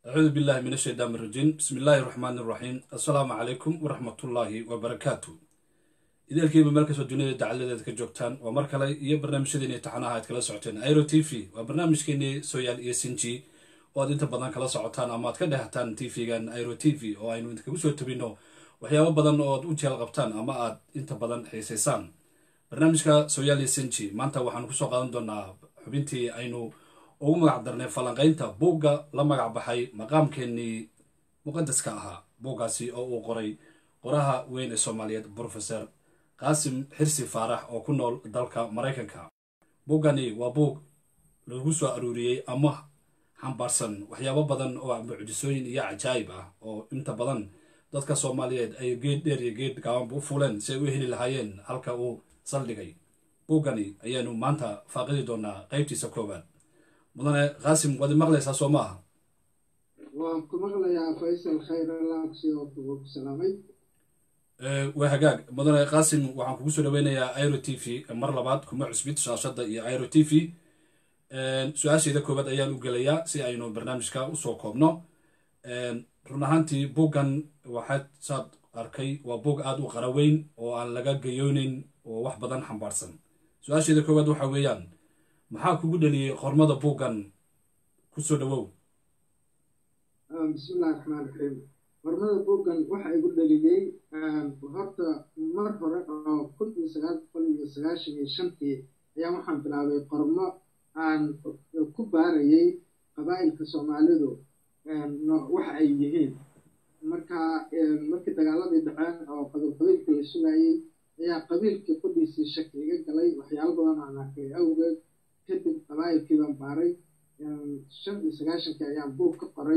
acuudu billahi min ashaytaan irajiim bismi illaahi raxmaan iraxiim assalaamu calaykum waraxmatullaahi wabarakaatu ideelkiiba meel kastoo duniyada dacaladeeda ka joogtaan waa mar kale iyo barnaamijyadeeni taxanaha aad kala socoteen airo t v waa barnaamijkeenii sooyaal iyo sinji oo aad inta badan kala socotaan ama aad ka dhehataan t v-gan airo t v oo aynu idinkagu soo tabino waxyaabo badan oo aad u jeel qabtaan ama aad inta badan xiisaysaan barnaamijka sooyaal iyo sinji maanta waxaanu kusoo qaadan doonaa xubintii aynu ugu magac darnay falanqaynta buugga la magac baxay maqaamkeenii muqadaska ahaa buuggaasi oo uu qoray qoraha weyn ee soomaaliyeed brofesor qaasim xirsi faarax oo ku nool dalka maraykanka buuggani waa buug lagu soo aruuriyey ama xambaarsan waxyaabo badan oo mucjisooyin iyo cajaayib ah oo inta badan dadka soomaaliyeed ay geed dheer iyo geed gaabanba u fuleen si ay u heli lahaayeen halka uu saldhigay buuggani ayaanu maanta faaqidi doonaa qaybtiisa koowaad mudane qaasim waad maqlaysaa soo maaha waan ku maqlayaa faysal khayr alaagsi oo ku salaamay waa hagaag mudane qaasim waxaan kugu soo dhaweynayaa iro t v mar labaad kuma cusbid shaashadda iyo iro t v su-aasheeda koowaad ayaan u gelayaa si aynu barnaamijka usoo koobno run ahaantii buuggan waxaad saad arkay waa buug aada u qaraweyn oo aan laga gayooneyn oo wax badan xambaarsan su-aasheeda koowaad waxa weeyaan maxaa kugu dhaliyey qormada buuggan kusoo dhawow bismillahi raxmaan raxiim qormada buuggan waxa igu dhaliyey horta mar hore oo kun iyo sagaal boqol iyo sagaashan iyo shantii ayaa waxaan bilaabay qormo aan ku baarayay qabaa'ilka soomaalidu waxa ay yihiin marka markii dagaaladii dhaceen oo qabiilka la sugayey ayaa qabiilkii qudhiisii shaki iga galay waxyaalo badan aan arkay awgeed kadib qabaa'ilkii baan baaray shan iyo sagaashankii ayaan buug ka qoray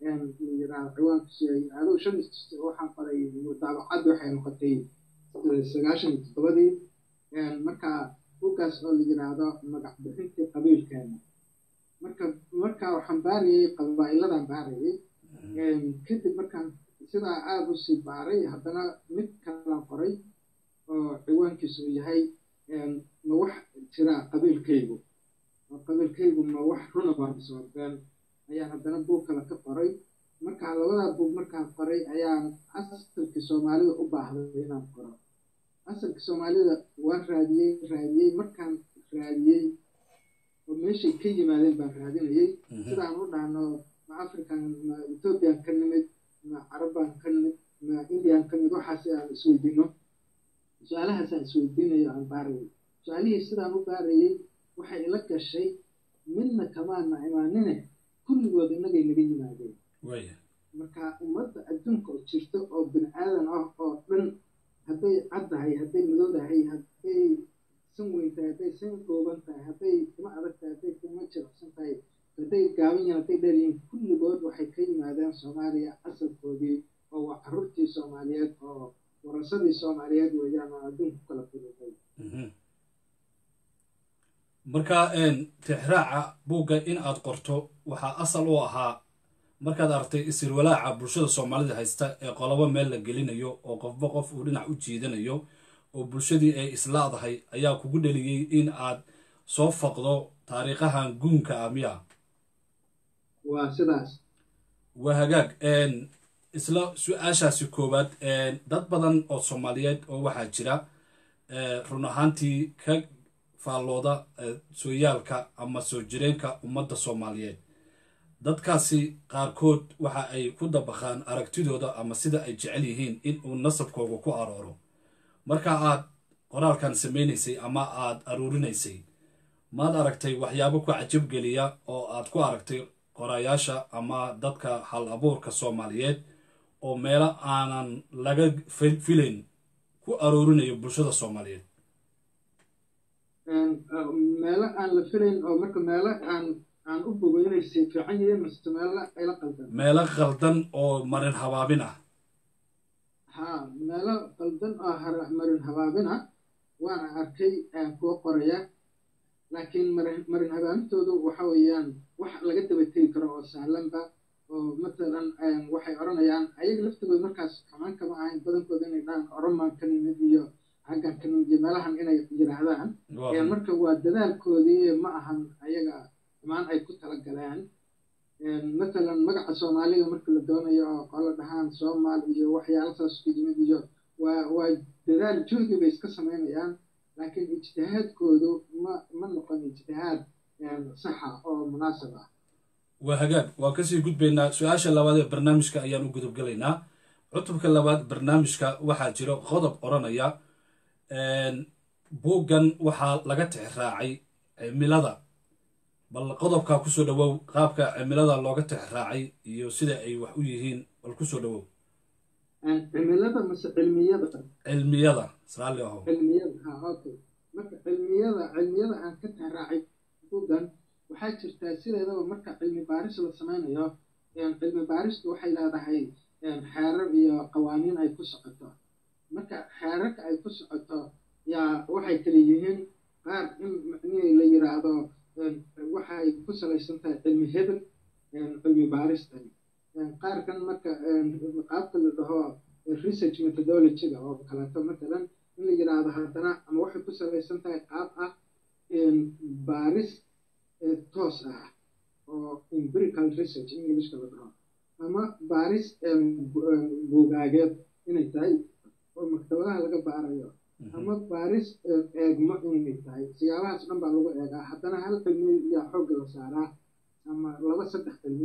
ciwaankiisu aduu shan waxaan qoray daabacaddi waxay noqotay sagaashan iyo toddobadii marka buuggaas oo la yiraahdo magac bixintii qabiilkeena marka marka waxaan baarayay qabaa'iladan baarayay kadib markaan sidaa aada u sii baaray haddana mid kalaan qoray oo ciwaankiisu uu yahay ma wax jira qabiilkaygu qabiilkaygu ma wax runa baabisoorbeen ayaan haddana buug kale ka qoray markaa labadaa buug markaan qoray ayaan asalkii soomaalida u baahday inaan qoro asalkii soomaalida waan raadiyey raadiyey markaan raadiyey oo meeshay ka yimaadeen baan raadinayay sidaan u dhahno ma african ma ethoobiyan ka nimid ma carabbaan ka nimid ma indian ka nimid waxaas aan isweydiino su-aalahaasaan isweydiinayo aan baarayay su-aalihii sidaan u baarayay waxay ila gashay midna kamaana imaanine kulligood innagay naga yimaadeen marka ummadda adduunka oo jirto oo bini aadan ah oo dhan hadday caddahay hadday madowdahay hadday san weyn tahay hadday san kooban tahay hadday kuma adag tahay hadday kuma jiracsan tahay hadday gaaban yihin hadday dheer yihiin kulligood waxay ka yimaadeen soomaaliya asalkoodii oo waa carruurtii soomaaliyeed oo warasadii soomaaliyeed weeyaan oo adduunku kala fududay marka tixraaca buugga in aad qorto waxaa asal u ahaa markaad aragtay isirwalaaca bulshada soomaalida haysta ee qolobo meel la gelinayo oo qofba qof uu dhinac u jiidanayo oo bulshadii ay islaadahay ayaa kugu dheliyey in aad soo faqdo taariikhahan guunka ah miya waa sidaas waa hagaag isla su-aashaasi koowaad dad badan oo soomaaliyeed oo waxaa jira run ahaantii ka faallooda sooyaalka ama soo jireenka ummadda soomaaliyeed dadkaasi qaarkood waxa ay ku dabaqaan aragtidooda ama sida ay jecel yihiin in uu nasabkooga ku arooro marka aad qoraalkan samaynaysay ama aad aruurinaysay maad aragtay waxyaabo ku cajabgeliya oo aad ku aragtay qorayaasha ama dadka hal abuurka soomaaliyeed oo meelo aanan laga filayn ku aroorinayo bulshada soomaaliyeed meelo aan la filayn oo marka meelo aan aan u bogo inay sii fiican yihiin mase meelo ayla qaldan meelo qaldan oo marin habaabin ah haa meelo qaldan oo marin habaabin ah waana arkay kuwa qoraya laakiin marin marin habaabintoodu waxa weeyaan wax laga daba tegi karo oo sahlanba oo matalan waxay odhanayaan ayaga laftigooda markaas xumaan kama ahayn badankooda inay dhahaan oromaan ka nimid iyo xaggan ka nimid iyo meelahan inay yidhaahdaan marka waa dadaalkoodii ma ahan ayaga xumaan ay ku tala galeen matalan magaca soomaaliga marka la doonayo oo qolo dhahaan soomaal iyo waxyaala saas ku yimid iyo waa waa dadaal juhdi bay iska samaynayaan laakiin ijtihaadkoodu ma ma noqon ijtihaad saxa oo munaasab ah waa hagaag waan kasii gudbaynaa su-aasha labaad ee barnaamijka ayaan u gudubgalaynaa cutubka labaad barnaamijka waxaa jiro qodob odhanaya buuggan waxaa laga tixraacay cimilada bal qodobkaa kusoo dhawow qaabka cimilada looga tixraacay iyo sida ay wax u yihiin bal kusoo dhawow cimilada mase cilmiyada cilmiyada sraali aho cilmiyada ha okay marka cilmiyada cilmiyada aan ka tixraacay buuggan waxaa jirtaa sideedaba marka cilmi baaris la sameynayo cilmi baaristu waxay leedahay xeerar iyo qawaaniin ay ku socoto marka xeerarka ay ku socoto yaa waxay kala yihiin qaar in macnihii la yiraahdo waxay ku salaysan tahay cilmi hebel cilmi baaristan qaarkan marka qaabka la dhaho research methodologyga oo kaleeto matalan in la yiraahdo haddana ama waxay ku salaysan tahay qaab ah baaris toos ah oo empirical research englishka la dhaho ama baaris buugaageed inay tahay oo maktabadaha laga baarayo ama baaris eegmo inay tahay siyaabahaas dhan baa lagu eegaa haddana hal cilmi yaa xoogga la saaraa ama laba saddex cilmi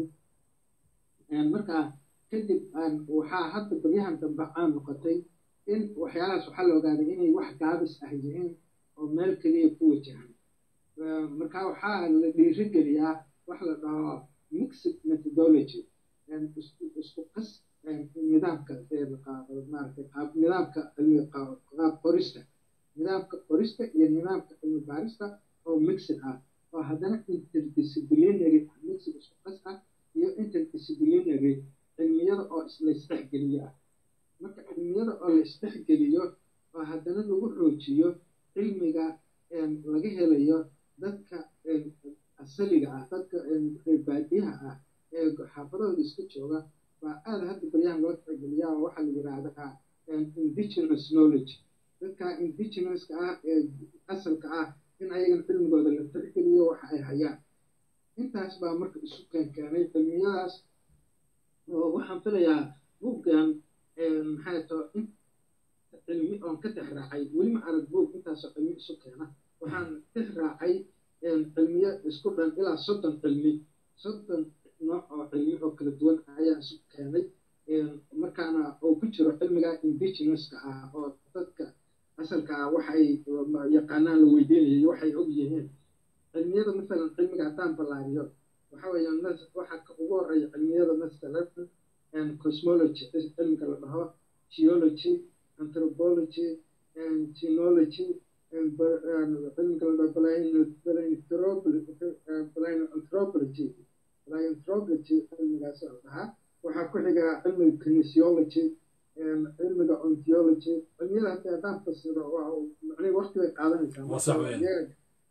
marka kadib waxaa hadda baryahan dambe caan noqotay in waxyaalahaas waxaa la ogaaday inay wax gaabis ah yihiin oo meel keliya ku wajahan marka waxaa la dhiirigeliyaa wax la dhaho mixed methodology isku qas nidaamka maaragtay qaab nidaamka cilmi qaab qorista nidaamka qorista iyo nidaamka cilmi baarista oo mixed ah oo haddana interdisciplinary mixed isku qas ah iyo interdisciplinary cilmiyada oo la isdhexgeliyo ah marka cilmiyada oo la isdhexgeliyo oo haddana lagu xoojiyo cilmiga laga helayo dadka asaliga ah dadka reerbaadiyaha ah ee xaafadahooda iska jooga baa aada hadda baryahan loo tixgeliyaa oo waxaa la yidhaahdaa indigenous knowledge dadka indigenouska ah ee asalka ah in ayagan cilmigooda la tixgeliyo waxa ay hayaan intaas baa marka isu keenkeenay cilmiyadaas oo waxaan filayaa buuggan maxay too in cilmi oon ka tixraacay weli ma arag buug intaasoo cilmi isu keena waxaan tixraacay cilmiyo isku dhan ilaa soddon cilmi soddon nooc oo cilmi oo kala duwan ayaa isu keenay markaana oo ku jiro cilmiga indigenouska ah oo dadka asalka ah waxay yaqaanaan la weydiinayay waxay og yihiin cilmiyada masalan cilmiga haddaan ballaariyo waxa weeyaan waxaa ka ugu horeeya cilmiyada masalan cosmology cilmiga la dhaho geology anthropology genology cilmiga la dhaho anthropology anthropology cilmigaas la dhahaa waxaa ku xiga cilmiga kinesiology cilmiga ontology cilmiyada hadda haddaan fasiro waa macnii waqti bay qaadanaysaa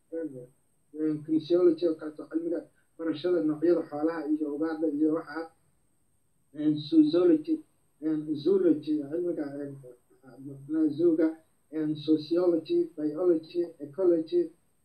kinesiology oo kaleeto cilmiga barashada noocyada xoolaha iyo ugaadha iyo waxaa zoology zoology cilmiga zuga sociology biology ecology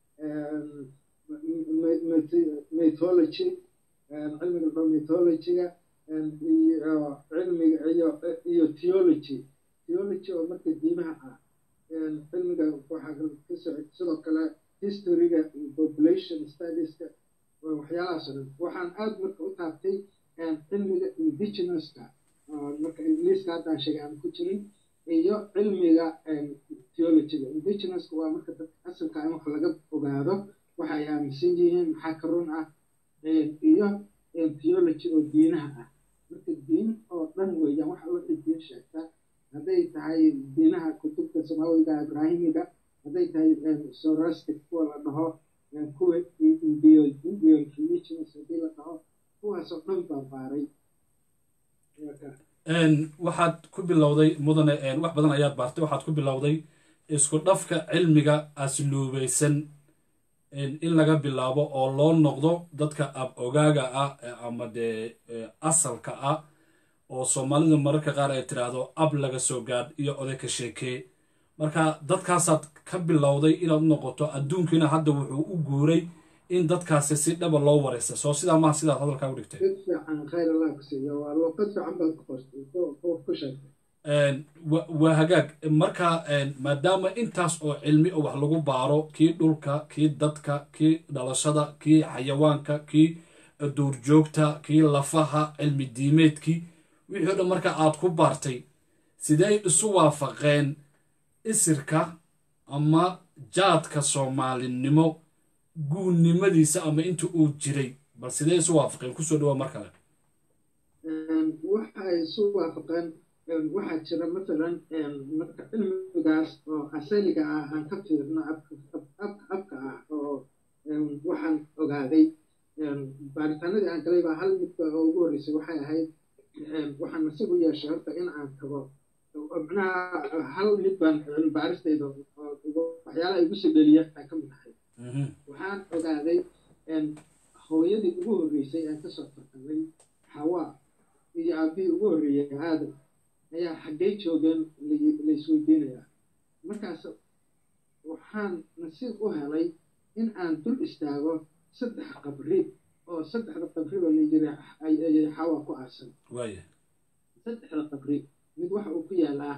mythology cilmiga dho mythologyga iyo cilmiga iyo iyo theology theology oo marka diimaha ah cilmiga waxaa ka socod sidoo kale historyga population studieska waxyaalahaas o dhan waxaan aada marka u taabtay cilmiga indigenouska marka ingiliiska haddaan sheegay aan ku jirin iyo cilmiga theologyga indigenouska waa marka dadka asalka in wax laga ogaado waxa ay aaminsan yihiin maxaa ka run ah iyo theology oo diinaha ah marka diin oo dhan weeyaan waxa wixii diin sheegta hadday tahay diinaha kutubta samaawiga ibraahimiga hadday tahay sorastic kuwa la dhaho kuwa indio indian religions haddii la dhaho kuwaasoo dhan baa baaray waxaad ku bilowday mudane wax badan ayaad baartay waxaad ku bilowday isku dhafka cilmiga asluubaysan in laga bilaabo oo loo noqdo dadka ab ogaaga ah ama dee asalka ah oo soomaalida mararka qaar ay tiraahdo ab laga soo gaadh iyo oday ka sheekee marka dadkaasaad ka bilowday inaad u noqoto adduunkiina hadda wuxuu u guuray in dadkaasi si dhaba loo wareysta soo sidaa maha sidaad hadalkaa u dhigtay mid fiican khayr allah ku siiyo waa luuqad fiican baad ku qortay ku sheegtay waa hagaag marka maadaama intaas oo cilmi oo wax lagu baaro kii dhulka kii dadka kii dhalashada kii xayawaanka kii duurjoogta kii lafaha cilmi diimeedkii wixii o dhan marka aad ku baartay sidey isu waafaqeen isirka ama jaadka soomaalinimo guunnimadiisa ama inta uu jiray bal sidee isu waafaqeen kusoo dhawaa mar kale waxay isu waafaqeen waxaa jira matalan marka cilmigaas oo asaliga ah aan ka fiirno abka ah oo waxaan ogaaday baaritaanadii aan galay baa hal midba oo ugu horreysay waxay ahayd waxaan nasiib u yeeshay horta in aan tago macnaha hal mid baan baaristayda waxyaalaha igu sibeliya aa ka mid ahay waxaan ogaaday hooyadii ugu horreysay aan kasoo farqamay xawaa iyo aabihii ugu horreeyay aadam ayaa xaggay joogeen laisweydiinayaa markaas waxaan nasiib u helay in aan dul istaago saddex qabri oo saddexda qabriba layiri ayay xawaa ku aasan saddexda qabri mid waxa uu ku yaalaa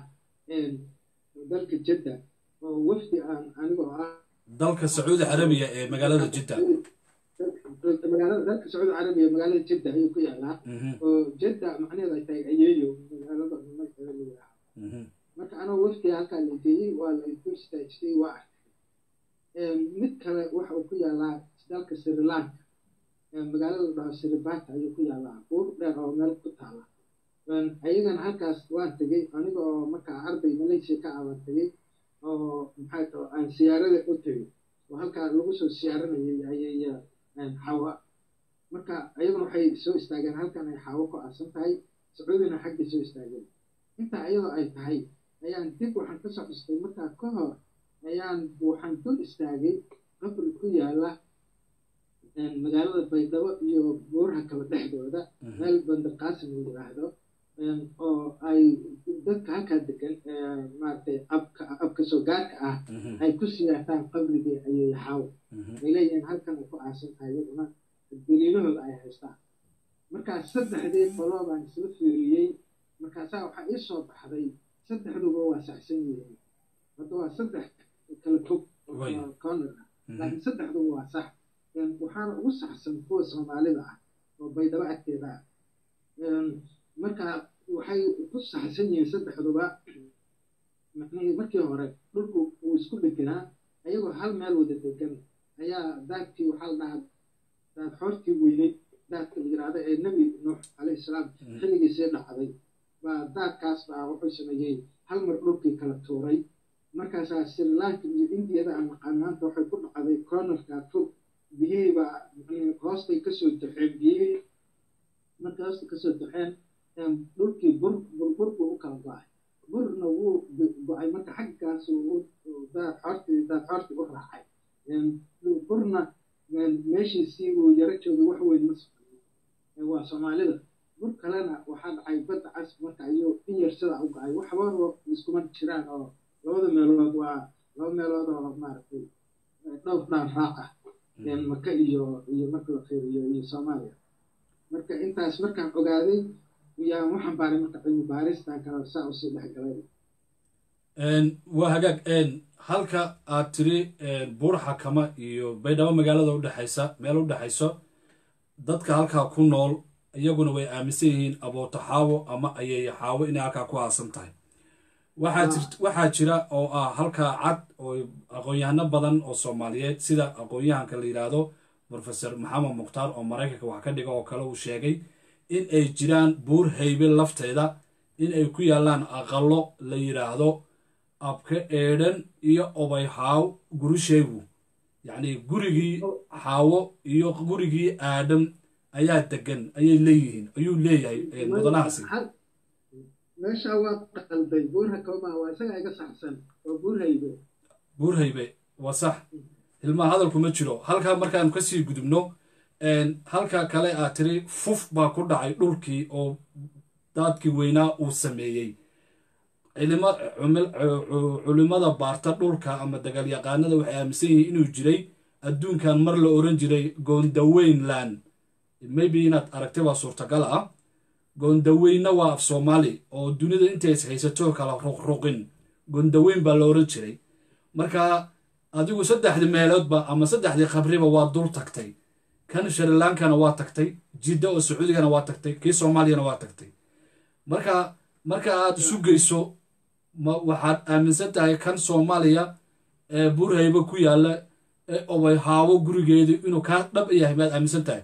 dalka jadda oo wafdi aan anigoo ah dalka sacuudi carabiya ee magaalada jidda magaalada dalka sacuudi carabiya magaalada jidda ayuu ku yaalaa oo jadda macnaheedu ay tahay ayeeyo magaalada magaceeda la yidhaaha marka anoo wafdiga halkaa la geeyey waa la dul istaajiyey waa arkay mid kale waxa uu ku yaalaa dalka sri lanka magaalada la dhaho siribata ayuu ku yaalaa buur dheer oo meel ku taala ayagana halkaas waan tegey aniga oo markaa arday malaysia ka ah waan tegey oo maxay taho aan siyaarada u tegey oo halkaa lagu soo siyaaranayay ayay xawa marka ayaguna waxay soo istaageen halkan ay xawo ku aasan tahay sacuudina xaggay soo istaageen intaa iyadoo ay tahay ayaan dib waxaan kasoo xustay markaa ka hor ayaan waxaan dul istaagay qabri ku yaala magaalada baydhabo iyo buuraha kala dhexdooda meel bandarqaasim la yidhaahdo oo ay dadka halkaa degan maaragtay abka abka soo gaarka ah ay ku siyaataan qabrigii ayay xaw ay leeyihiin halkan ay ku aasan tahay iyaduna daliilahooda ay haystaan markaas saddexdii qoloo baan isla fiiriyey markaasaa waxaa ii soo baxday saddexduba waa saxsan yihiin hadda waa saddex kala fog corner ah laakiin saddexduba waa sax waxaana ugu saxsan kuwa soomaalida ah oo baydhabo agteeda ah marka waxay ku saxsan yihiin saddexduba macnihii markii hore dhulku uu isku dheganaa ayagoo hal meel wada degan ayaa daadkii waxaa la dhahaa daad xoortii weyneyd daadka la yidhaahda ee nebi nuux calayhi salaam xilligiisii dhacday baa daadkaas baa wuxuu sameeyey hal mar dhulkii kala tuuray markaasaa sri lanka iyo indiyada aan naqaanaanta waxay ku dhacday cornerka fog biyihii baa hoostay kasoo daxeen biyihii markay hoosta kasoo daxeen dhulkii bur burbur buu u kala go-ay burna wuu go-ay marka xaggaas daad xoortii daad xoortii u raacay burna meeshiisii uu yaro joogay wax weyn ma soconin waa soomaalida bur kalena waxaa dhacay badda cas marka ayuu in yar sida u go-ay waxbaba iskuma jiraan oo labada meelood waa laba meelood oo maaragtay dhowr dhaan raac ah maka iyo iyo marka la fiiriyo iyo soomaaliya marka intaas markaan ogaaday yaa waxaan baaray marka cilmi baaristan kale saa usii dhexgalay waa hagaag halka aad tiri buur xakama iyo baydhabo magaalada udhexaysa meel u dhexayso dadka halkaa ku nool iyaguna way aaminsan yihiin abooto xaawo ama ayeeyo xaawo inay halkaa ku aasan tahay waxaa jira oo ah halkaa cad oo aqoon-yahano badan oo soomaaliyeed sida aqoon-yahanka la yidhaahdo profesor maxamed mukhtaar oo maraykanka wax ka dhiga oo kale uu sheegay in ay jiraan buur haybe lafteeda in ay ku yaallaan aqallo la yidhaahdo abka eedhan iyo obay xaaw gurishaygu yacni gurigii xaawo iyo gurigii aadam ayaa degan ayay leeyihiin ayuu leeyahay mudanahaasi meesha waa qalday buurha kama waa isaga iga saxsan waa buur haybe buur haybe waa sax hilmaa hadalku ma jiro halkaa markaanu kasii gudubno halka kale aad tiri fuf baa ku dhacay dhulkii oo daadkii weynaa uu sameeyey culimada baarta dhulka ama dagaalyaqaanada waxay aaminsan yihiin inuu jiray adduunkan mar la oran jiray goondaweynland maybe inaad aragtay waa suurtagal ah goondaweynna waa af soomaali oo dunida intays haysato kala ruqruqin goondaweyn baa la oran jiray marka adigu saddexdii meeloodba ama saddexdii khabriba waa dul tagtay kan shrilankana waa tagtay jidda oo sacuudigana waa tagtay kii soomaaliyana waa tagtay marka marka aad isu geyso ma waxaad aaminsan tahay kan soomaaliya ee burhayba ku yaalla ee obay haawo gurigeedu inuu kaa dhab yahay baad aaminsan tahay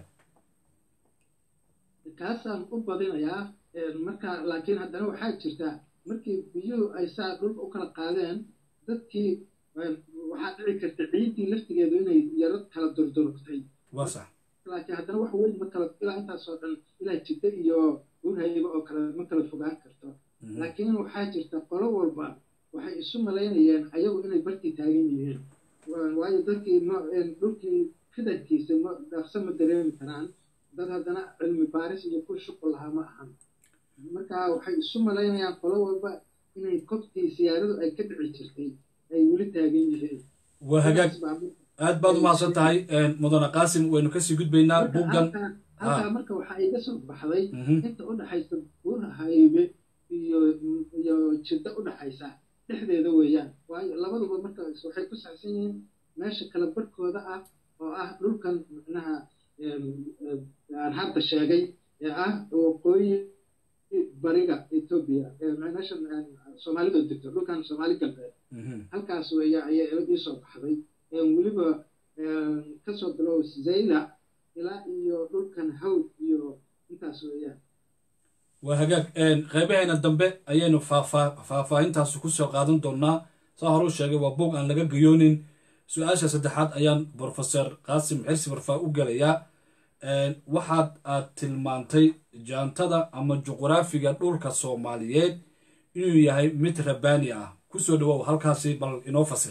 kaasaan u badinayaa marka laakiin haddana waxaa jirta markii biyuhu ay saa dhulka u kala qaadeen dadkii waxaa dhici karta ciiddii laftigeedu inay yaro kala durdurugtay waa sax laakiin haddana wax weyn ma kala ilaa intaasoo dhan ilaa jidda iyo burhayba oo kale ma kala fogaan karto laakiin waxaa jirta qolo walba waxay isu malaynayeen ayagu inay bartii taagan yihiin waayo dadkii ma dhulkii fidankiisa ma dhaqso ma dareemi karaan dad haddana cilmi baaris iyo ku shuqul lahaa ma ahan marka waxay isu malaynayaan qolo walba inay kobtii siyaaradu ay ka dhici jirtay ay weli taagan yihiin waa hagaag aad baad u mahadsan tahay mudane qaasim waynu kasii gudbaynaa buuggan halkaa marka waxaa iga soo baxday inta u dhexaysa buura haybe iyo iyo jiddo u dhexaysa dhexdeeda weeyaan waayo labaduba marka waxay ku saxsan yihiin meesha kala barhkooda ah oo ah dhulkan micnaha aan hadda sheegay ee ah waqooyi bariga etoobiya meesha soomaalidu degto dhulkan soomaali galbeed halkaas weeya ayaa ii soo baxday weliba kasoo bilow zayla ilaa iyo dhulkan hawd iyo intaas weeyaan waa hagaag qeybaheena dambe ayaynu faahfaahintaasi kusoo qaadan doonaa saa horuu sheegay waa buog aan laga gayoonin su-aasha saddexaad ayaan brofeser qaasim xirsi barfaa u gelayaa waxaad aad tilmaantay jaantada ama juqraafiga dhulka soomaaliyeed inuu yahay mid rabaani ah kusoo dhawow halkaasi bal inoo fasir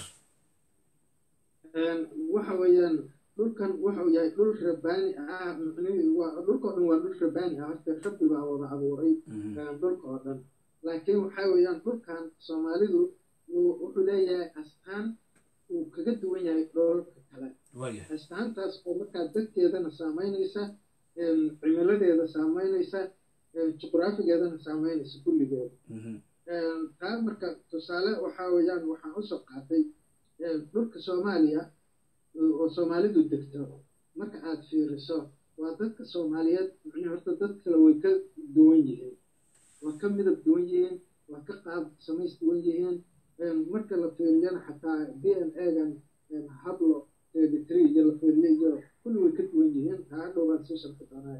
waxa weeyaan dhulkan wuxuu yahay dhul rabaani ah dhulka oo dhan waa dhul rabaani ah horta rabbi baa wada abuuray dhulka oo dhan laakiin waxa weeyaan dhulkan soomaalidu wuxuu leeyahay astaan uu kaga duwan yahay dhoolka kale astaantaas oo markaa dadkeedana saamaynaysa cimiladeeda saamaynaysa juqraafigeedana saamaynaysa kulligeeda taa marka tusaale waxaa weeyaan waxaan usoo qaatay dhulka soomaaliya oo soomaalidu degto marka aad fiiriso waa dadka soomaaliyeed micnii horta dad kale way ka duwan yihiin waa ka midab duwan yihiin waa ka qaab samays duwan yihiin marka la fiiriyana xataa d n a-gan hablo three iyo la fiiriyo iyo kulli way ka duwan yihiin taa hadhow baan sii sharki doonaa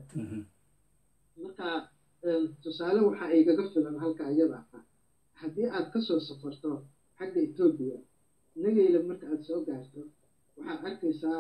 marka tusaale waxaa igaga filan halka iyada ah haddii aad kasoo safarto xagga etoobiya nagayla marka aad soo gaarto waxaad arkaysaa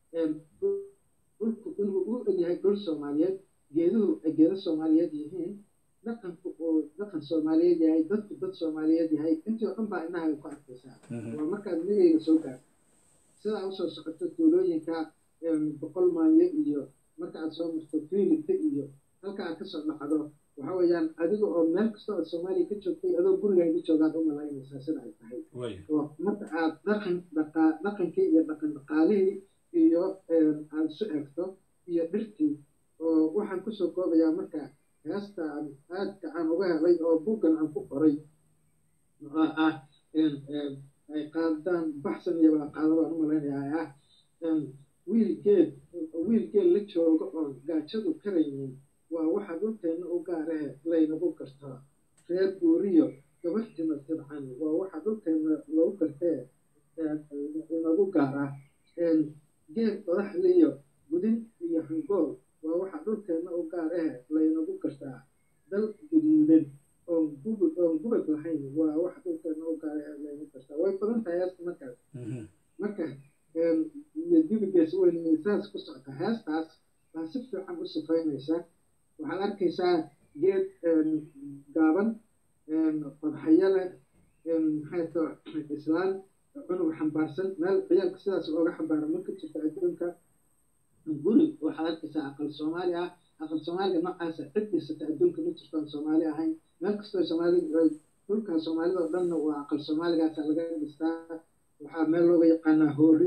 dhulku inuu u egyahay dhul soomaaliyeed geeduhu ay geedo soomaaliyeed yihiin dhaqanku uu dhaqan soomaaliyeed yahay dadku dad soomaaliyeed yahay intii oo dhan baa indhahaga ku arkaysaa waa markaad nagayga soo gaarto sidaa usoo socoto tuulooyinka boqol maanyo iyo marka aad soo marto fiilita iyo halka aad kasoo dhacdo waxa weeyaan adiga oo meel kasta oo soomaaliya ka joogtay adoo gurigaaga joogaad u malaynaysaa sida ay tahay oo marka aad dhaqan dhaqa dhaqankii iyo dhaqan dhaqaalihii iyo aad isu eegto iyo dhirtii oo waxaan kusoo koobayaa marka heesta aan aadka aan uga helay oo buggan aan ku qoray oo ah ay qaadaan baxsan iyo wada qaado baan u malaynayaa ah wiilgeed wiilgeed la joogo oon gaajadu karaynin waa waxa dhulkeenna u gaarahe laynagu gartaa reer guuriyo gabarhtina tidcan waa waxa dhulkeenna lagu gartee inagu gaaraa geed qodaxliyo gudin iyo hangool waa waxa dhulkeenna u gaarahe laynagu gartaa dal guduudan oon gubad oon gubad lahayn waa waxa dhulkeenna u gaarahe laynagu gartaa way badan tahay heesta markaas marka iyo dibigees weyn saas ku socota heestaas baa si fiican u sifaynaysa waxaad arkaysaa geed gaaban qodxayo leh maxayto islaan cunug xambaarsan meel ciyaalka sidaas ooga xambaara marka jirta adduunka guri waxaad arkaysaa aqal soomaali ah aqal soomaaliga noocaasa cid dhisata adduunka ma jirto aan soomaali ahayn meel kastoo soomaali dhulka soomaalida oo dhanna waa aqal soomaaligaasa laga dhistaa waxaa meel looga yaqaanaa hoori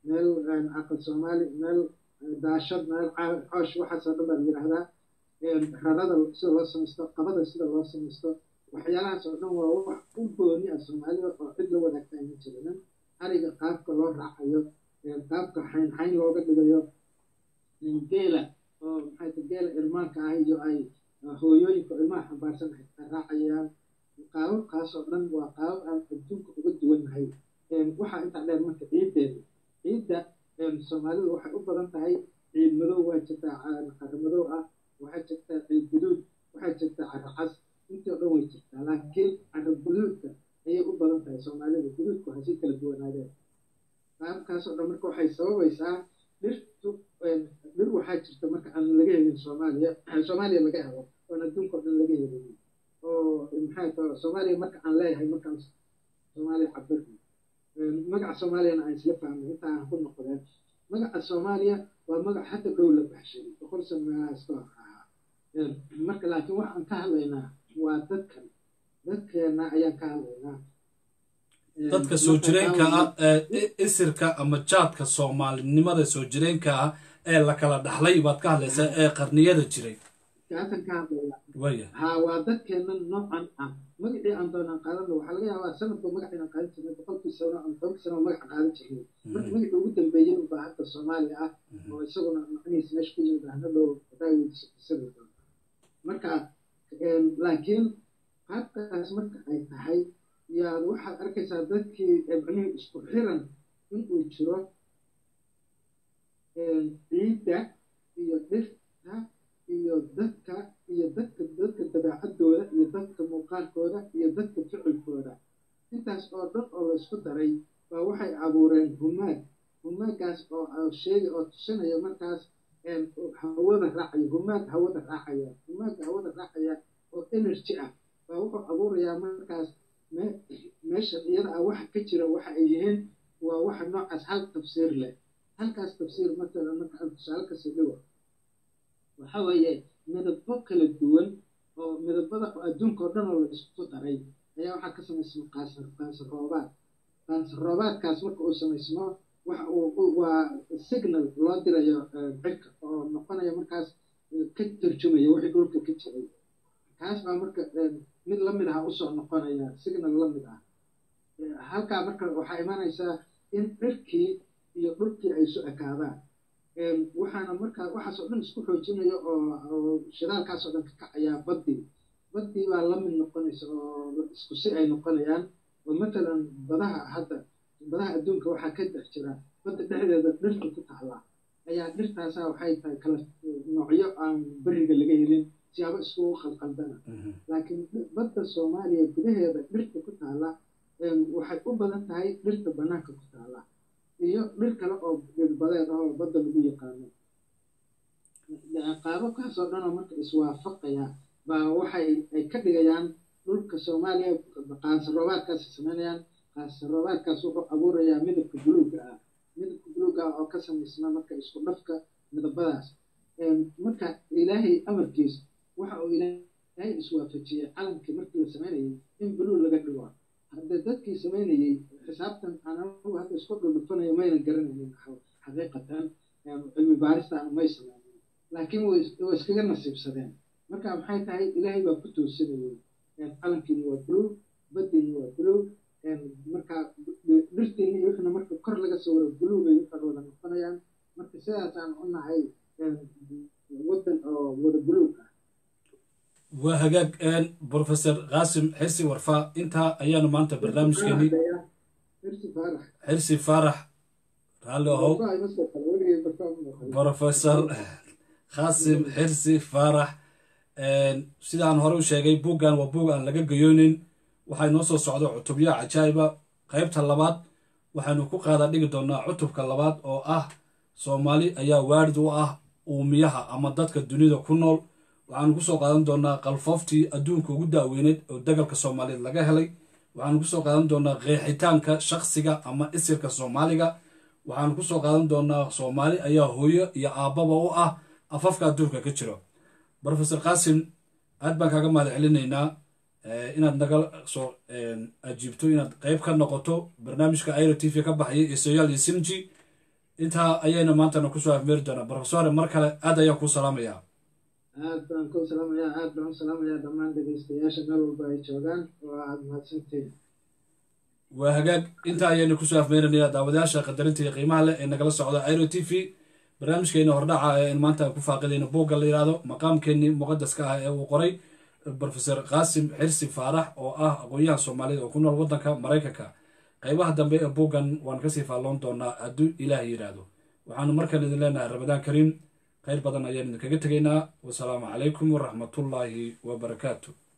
meel aqal soomaali meel daashad meel coosh waxaasoo dhan baa la yidhaahdaa rarada sida loo samaysto qabada sida loo samaysto waxyaalahaas oo dhan waa wax u gooni ah soomaalida oo cid la wadaagta ayma jirinin ariga qaabka loo raacayo qaabka xayn xayn looga dhigayo geela oo maxay ta geela irmaanka ah iyo ay hooyooyinka ilmaha xambaarsan ay raacayaan qaababkaas oo dhan waa qaabab aan adduunka uga duwannahay waxaa intaa dheer marka ciiddeeda ciidda soomaalidu waxay u badan tahay ciid madow waa jirtaa caro madow ah waxaa jirtaa ciid guduud waxaa jirtaa caro cas intii o dhan way jirtaa laakiin caro guduudka ayay u badan tahay soomaalida guduudku waxay si kala duwanaadeen qaabkaasoo dhan marka waxay sababaysaa dhirtu dhir waxaa jirta marka aan laga helin soomaaliya soomaaliya laga helo oon adduunka o dhan laga helin oo maxay tahay soomaaliya marka aan leeyahay markaan soomaaliya cabirno magaca soomaaliyana aan isla fahmay inta aan ku noqdeen magaca soomaaliya waa magac hadda dhow la baxshay boqol sano meelahaas ka hor ahaa marka laakiin waxaan ka hadlaynaa waa dadkan dadkeena ayaan ka hadlaynaa dadka soo jireenka ah ee isirka ama jaadka soomaalinimada soo jireenka ah ee la kala dhaxlay baad ka hadlaysaa ee qarniyada jiray kaasan ka hadlaya waya ha waa dadkeena noocan ah magacii aan doonaan qaadano waxaa laga yaabaa sanadba magac inaan qaadan jirnay boqolkii sano ama tobankii sano magaca qaadan jirnay marka magacii ugu dambeeyey unbaa hadda soomaaliya ah oo isaguna macnihiisa meesha ku yimid ahna dhow hadaaweydiisani doonta marka laakiin qaabkaas marka ay tahay yaad waxaad arkaysaa dadkii macnihii isku xiran inuu jiro ciidda iyo dhirta iyo dadka iyo dadka dadka dabeecadooda iyo dadka muuqaalkooda iyo dadka ficilkooda intaas oo dhan oo laysku daray baa waxay abuureen humaag humaagaas oo sheega oo tusinaya markaas hawada raacaya humaag hawada raacaya humaaga hawada raacaya oo energy ah baa wuxuu abuurayaa markaas meesha iyada ah waxa ka jira waxa ay yihiin waa waxa noocaas hal tafsiir leh halkaas tafsiir matalan marka aan tusaale kasii dhigo waxa weeye midabo kala duwan oo midabada adduunka oo dhan oo la isku daray ayaa waxaa ka samaysma qaasar qaasar roobaad qaasar roobaadkaas marka uu samaysmo waxa uu waa signal loo dirayo cirka oo noqonaya markaas ka tarjumaya wixii dhulka ka jiray kaas baa marka mid lamid ah usoo noqonaya signal lamid ah halkaa marka waxaa imanaysaa in cirkii iyo dhulkii ay isu ekaadaan waxaana markaa waxaasoo dhan isku xoojinaya oo shidaalkaasoo dhan ka kacayaa baddii baddii baa la mid noqonaysa oo isku si ay noqonayaan oo matalan badaha hadda badaha adduunka waxaa ka dhex jira badda dhexdeeda dhirta ku taala ayaa dhirtaasa waxay tahay kala noocyo aan beriga laga helin siyaabo iskugu khalqaldana laakiin badda soomaaliya gudaheeda dhirta ku taala waxay u badan tahay dhirta banaanka ku taala iyo dhir kale oo dhirbadeed ah oo badda lagu yaqaano qaababkaasoo dhan oo marka iswaafaqaya baa waxay ay ka dhigayaan dhulka soomaaliya qaansaroobaadkaas samaynayaan qaansaroobaadkaas wuxuu abuurayaa midabka buluugga ah midabka buluugga ah oo ka samaysma marka isku dhafka midabadaas marka ilaahay amarkiis waxa uu ilaahay iswaafajiyey calankii markii la samaynayay in buluug laga dhigo hadda dadkii samaynayey xisaabtan anagu hadda isku dhudhufanayo mayna garanaynin xaqiiqatan cilmi baaristaana may samaynin laakiin way iskaga nasiibsadeen marka maxay tahay ilaahay baa ku toosinayay calankiina waa buluug baddiina waa buluug marka dhirtiina iyo wixna marka kor laga sawiro buluugay waxay wada noqonayaan marka sidaasaan u nahay waddan oo wada buluug ah waa hagaag professor qaasim xirsi warfaa intaa ayaanu maanta barnaamijkeeni xirsi faarax raalli ahow professor qaasim xirsi faarax sidaan hore u sheegay buuggan waa buug aan laga gayoonin waxay noo soo socda cutubyo cajaa'iba qaybta labaad waxaanu ku qaada dhigi doonaa cutubka labaad oo ah soomaali ayaa waarid u ah uumiyaha ama dadka dunida ku nool waxaanu kusoo qaadan doonaa qalfooftii adduunka ugu daaweyneed oo dagalka soomaaliyeed laga helay waxaanu kusoo qaadan doonaa qeexitaanka shakhsiga ama isirka soomaaliga waxaanu kusoo qaadan doonaa soomaali ayaa hooyo iyo aabbaba u ah afafka adduunka ka jiro professor qaasim aad baan kaaga mahad celinaynaa inaad naga soo ajiibto inaad qeyb ka noqoto barnaamijka airo t v ka baxaya iyo soyaal iyo simji intaa ayayna maantana kusoo afmeeri doonaa brofesore mar kale aad ayaan kuu salaamayaa aad baan ku salaamayaa aad baan u salaamayaa dhammaan dhegeystayaasha meel walba ay joogaan oo aad mahadsantiin waa hagaag intaa ayaynu kusoo afmeerinayaa daawadayaasha qadarinta iyo qiimaha leh ee nagala socda iro t v barnaamijkeena hordhaca ee in maanta ku faaqidayna buugga la yidhaahdo maqaamkeenii muqadaska ah ee uu qoray brofesor qaasim xirsi faarax oo ah aqoon-yahan soomaaliyed oo ku nool waddanka maraykanka qaybaha dambe ee buuggan waan kasii faalloon doonaa hadduu ilaah yidhaahdo waxaanu markan idin leenahay ramadaan kariim khayr badan ayaan idinkaga tegaynaa wasalaamu calaykum waraxmatullaahi wabarakaatu